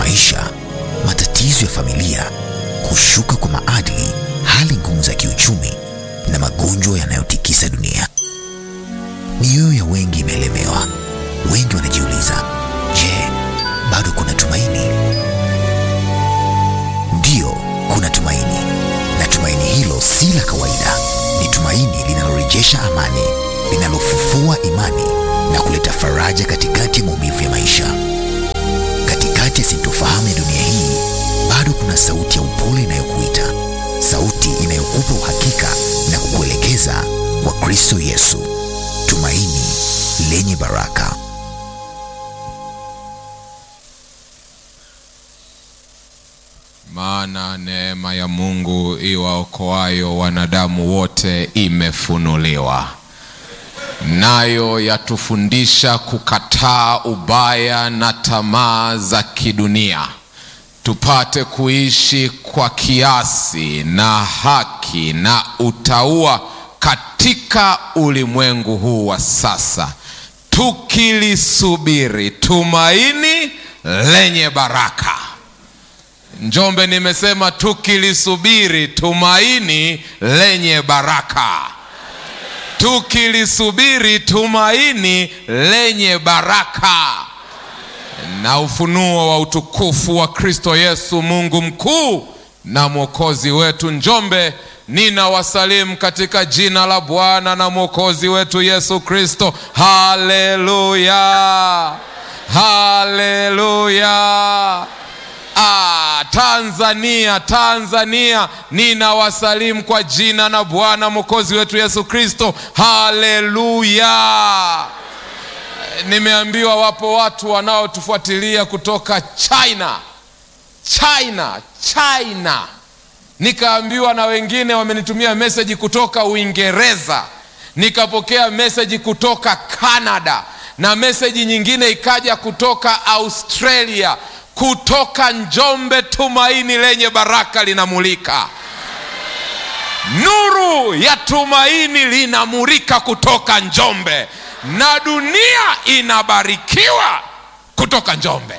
maisha, matatizo ya familia, kushuka kwa maadili, hali ngumu za kiuchumi na magonjwa yanayotikisa dunia. Mioyo ya wengi imeelemewa. Wengi wanajiuliza, je, bado kuna tumaini? Ndiyo, kuna tumaini, na tumaini hilo si la kawaida. Ni tumaini linalorejesha amani, linalofufua imani na kuleta faraja katikati ya maumivu ya maisha. Katikati ya sintofahamu ya dunia hii, bado kuna sauti ya upole inayokuita, sauti inayokupa uhakika na kukuelekeza kwa Kristo Yesu, tumaini lenye baraka. Maana neema ya Mungu iwaokoayo wanadamu wote imefunuliwa, nayo yatufundisha kukataa ubaya na tamaa za kidunia, tupate kuishi kwa kiasi na haki na utauwa katika ulimwengu huu wa sasa, tukilisubiri tumaini lenye baraka. Njombe, nimesema tukilisubiri tumaini lenye baraka, tukilisubiri tumaini lenye baraka na ufunuo wa utukufu wa Kristo Yesu, Mungu mkuu na mwokozi wetu. Njombe, ninawasalimu katika jina la Bwana na mwokozi wetu Yesu Kristo. Haleluya, haleluya. Ah, Tanzania, Tanzania, ninawasalimu kwa jina na Bwana mwokozi wetu Yesu Kristo. Haleluya. Nimeambiwa wapo watu wanaotufuatilia kutoka China, China, China. Nikaambiwa na wengine wamenitumia meseji kutoka Uingereza, nikapokea meseji kutoka Canada na meseji nyingine ikaja kutoka Australia. Kutoka Njombe, tumaini lenye baraka linamulika, nuru ya tumaini linamulika kutoka Njombe, na dunia inabarikiwa kutoka Njombe.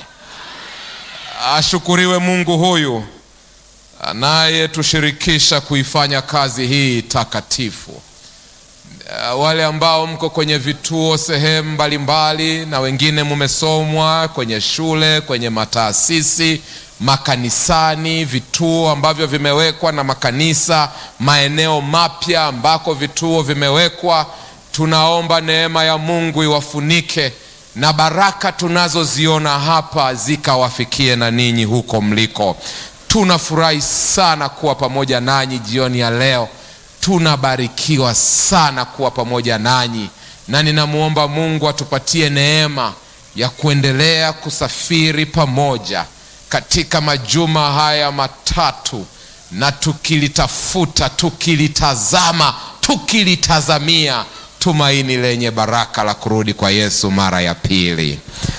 Ashukuriwe Mungu huyu anayetushirikisha kuifanya kazi hii takatifu. Wale ambao mko kwenye vituo sehemu mbalimbali, na wengine mumesomwa kwenye shule, kwenye mataasisi, makanisani, vituo ambavyo vimewekwa na makanisa, maeneo mapya ambako vituo vimewekwa, tunaomba neema ya Mungu iwafunike na baraka tunazoziona hapa zikawafikie na ninyi huko mliko. Tunafurahi sana kuwa pamoja nanyi jioni ya leo. Tunabarikiwa sana kuwa pamoja nanyi, na ninamwomba Mungu atupatie neema ya kuendelea kusafiri pamoja katika majuma haya matatu, na tukilitafuta, tukilitazama, tukilitazamia tumaini lenye baraka la kurudi kwa Yesu mara ya pili.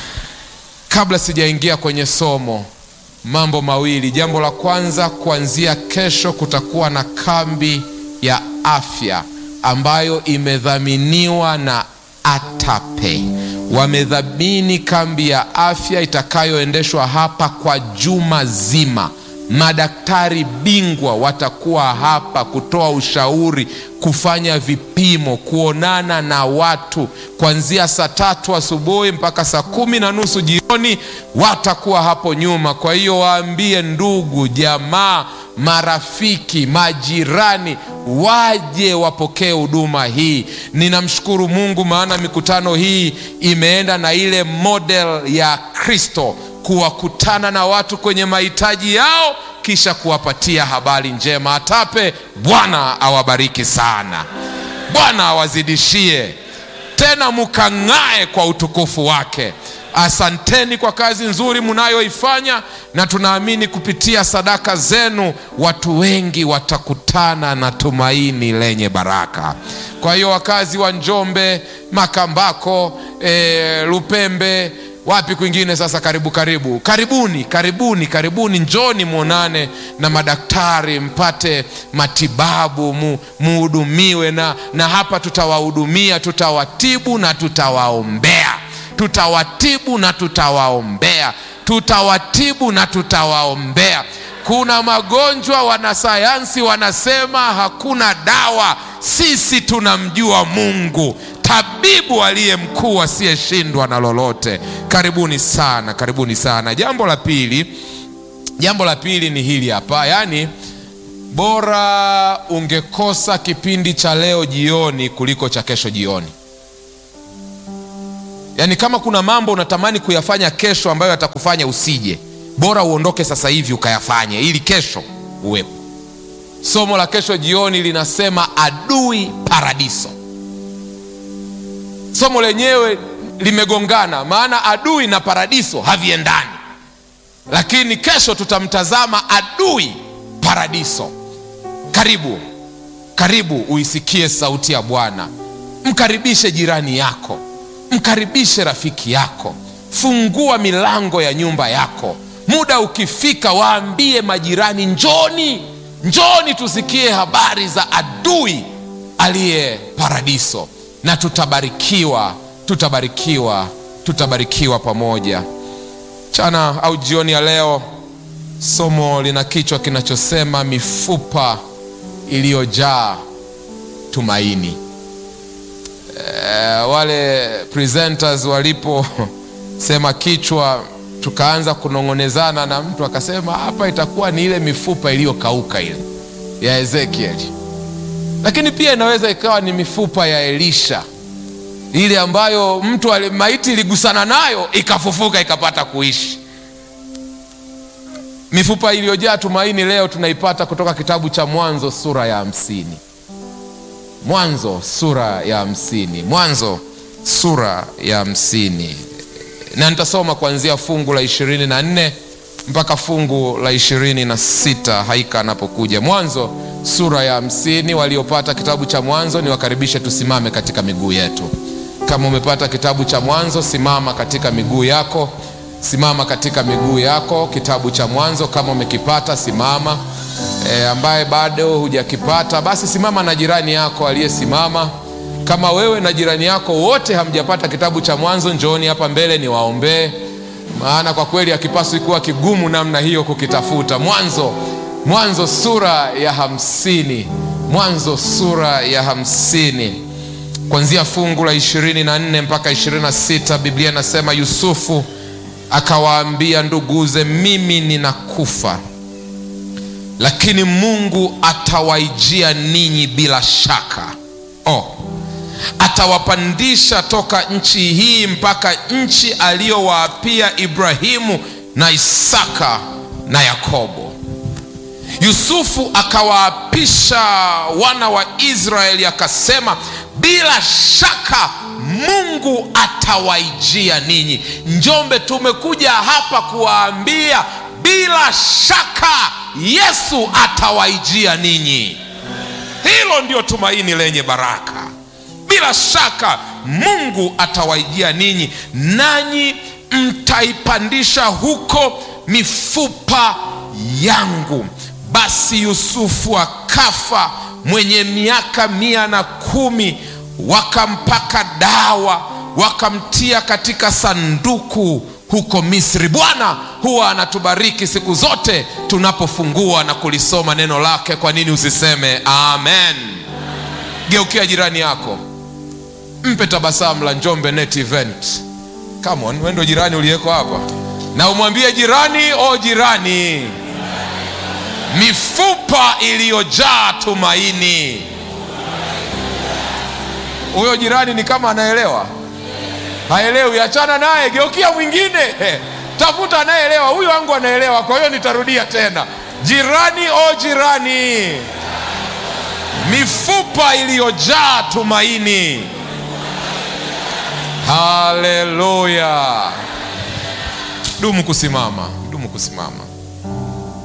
Kabla sijaingia kwenye somo, mambo mawili. Jambo la kwanza, kuanzia kesho kutakuwa na kambi ya afya ambayo imedhaminiwa na ATAPE. Wamedhamini kambi ya afya itakayoendeshwa hapa kwa juma zima. Madaktari bingwa watakuwa hapa kutoa ushauri, kufanya vipimo, kuonana na watu kuanzia saa tatu asubuhi mpaka saa kumi na nusu jioni. Watakuwa hapo nyuma. Kwa hiyo waambie ndugu, jamaa, marafiki, majirani waje wapokee huduma hii. Ninamshukuru Mungu maana mikutano hii imeenda na ile model ya Kristo kuwakutana na watu kwenye mahitaji yao kisha kuwapatia habari njema. ATAPE, Bwana awabariki sana, Bwana awazidishie tena, mukang'ae kwa utukufu wake. Asanteni kwa kazi nzuri mnayoifanya, na tunaamini kupitia sadaka zenu watu wengi watakutana na tumaini lenye baraka. Kwa hiyo wakazi wa Njombe, Makambako, e, Lupembe wapi kwingine sasa, karibu karibu, karibuni karibuni karibuni, njoni mwonane na madaktari mpate matibabu, mu, muhudumiwe na, na hapa tutawahudumia, tutawatibu na tutawaombea. tutawatibu na tutawaombea, tutawatibu na tutawaombea. Kuna magonjwa wanasayansi wanasema hakuna dawa. Sisi tunamjua Mungu, tabibu aliye mkuu asiyeshindwa na lolote. Karibuni sana, karibuni sana. Jambo la pili, jambo la pili ni hili hapa, yaani bora ungekosa kipindi cha leo jioni kuliko cha kesho jioni. Yaani kama kuna mambo unatamani kuyafanya kesho ambayo yatakufanya usije, bora uondoke sasa hivi ukayafanye ili kesho uwepo. Somo la kesho jioni linasema adui paradiso. Somo lenyewe limegongana, maana adui na paradiso haviendani, lakini kesho tutamtazama adui paradiso. Karibu, karibu uisikie sauti ya Bwana. Mkaribishe jirani yako, mkaribishe rafiki yako, fungua milango ya nyumba yako. Muda ukifika, waambie majirani, njoni, njoni tusikie habari za adui aliye paradiso, na tutabarikiwa, tutabarikiwa, tutabarikiwa pamoja. Mchana au jioni ya leo, somo lina kichwa kinachosema mifupa iliyojaa tumaini. E, wale presenters waliposema kichwa, tukaanza kunong'onezana na mtu akasema hapa itakuwa ni ile mifupa iliyokauka ile ya Ezekiel, lakini pia inaweza ikawa ni mifupa ya Elisha ile ambayo mtu ali- maiti iligusana nayo ikafufuka ikapata kuishi. Mifupa iliyojaa tumaini leo tunaipata kutoka kitabu cha Mwanzo sura ya hamsini. Mwanzo sura ya hamsini. Mwanzo sura ya hamsini, na nitasoma kuanzia fungu la ishirini na nne mpaka fungu la ishirini na sita haika anapokuja. Mwanzo sura ya hamsini. Waliopata kitabu cha Mwanzo niwakaribishe tusimame katika miguu yetu. Kama umepata kitabu cha Mwanzo, simama katika miguu yako, simama katika miguu yako. Kitabu cha Mwanzo kama umekipata simama. E, ambaye bado hujakipata basi simama na jirani yako aliyesimama. Kama wewe na jirani yako wote hamjapata kitabu cha Mwanzo, njooni hapa mbele niwaombee, maana kwa kweli hakipaswi kuwa kigumu namna hiyo kukitafuta. Mwanzo, Mwanzo sura ya hamsini, Mwanzo sura ya hamsini kuanzia fungu la ishirini na nne mpaka ishirini na sita Biblia inasema Yusufu akawaambia nduguze, mimi ninakufa, lakini Mungu atawaijia ninyi bila shaka. Oh, atawapandisha toka nchi hii mpaka nchi aliyowaapia Ibrahimu na Isaka na Yakobo. Yusufu akawaapisha wana wa Israeli akasema, bila shaka Mungu atawaijia ninyi. Njombe, tumekuja hapa kuwaambia bila shaka Yesu atawaijia ninyi. Hilo ndio tumaini lenye baraka. Bila shaka Mungu atawaijia ninyi, nanyi mtaipandisha huko mifupa yangu. Basi Yusufu akafa mwenye miaka mia na kumi. Wakampaka dawa, wakamtia katika sanduku huko Misri. Bwana huwa anatubariki siku zote tunapofungua na kulisoma neno lake. Kwa nini usiseme amen? Geukia jirani yako, mpe tabasamu la Njombe Net Event. Come on, wewe ndio jirani uliyeko hapa, na umwambie jirani, o jirani, mifupa iliyojaa tumaini. Huyo jirani ni kama anaelewa, haelewi, achana naye, geukia mwingine, tafuta anayeelewa. Huyu wangu anaelewa, kwa hiyo nitarudia tena, jirani, o jirani, mifupa iliyojaa tumaini. Haleluya! Dumu kusimama, dumu kusimama.